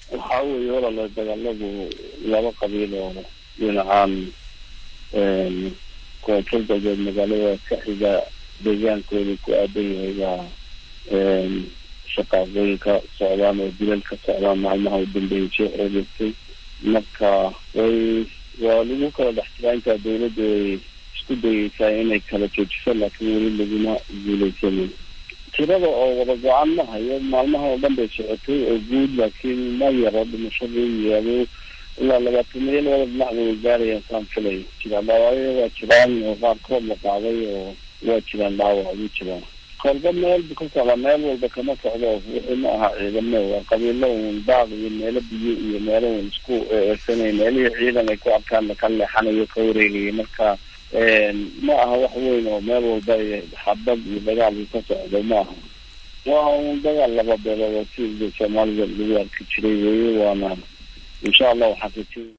waxaa weeye walala dagaaladu laba qabiil oo dhinacaan koonfur galbeed magaalada ka xiga deegaankooda ku aadan yahay baa shaqaaqooyinka socdaan oo dilal ka socdaan maalmaha u dambeeyay soo xoogeystay marka way waa lagu kala dhex jiraa intaa dawladda way isku dayeysaa inay kala joojiso laakiin weli laguma guuleysanin tirada oo wada go-aan ma hayo maalmaha oo dhan bay socotay oo guud laakiin ma yaro dhimashadii yaado ilaa labaatan maya labada dhinac bay gaarayaan saan filay jiraan dhaawacyo waa jiraan oo qaarkood la qaaday oo waa jiraan dhaawac ugu jiraan kolba meel bu ka socdaa meel walba kama socdo wixii ma aha ciidamo waa qabiilo uun daaq iyo meelo biyo iyo meelo uun isku eersanay meelihii ciidan ay ku arkaan laka leexanayo ka wareegaya marka ma aha wax weyn oo meel walba xabad iyo dagaal uu ka socdo ma aha waa un dagaal laba beelood oo si soomaalida lagu arki jiray weye waana insha allah waxaan rajay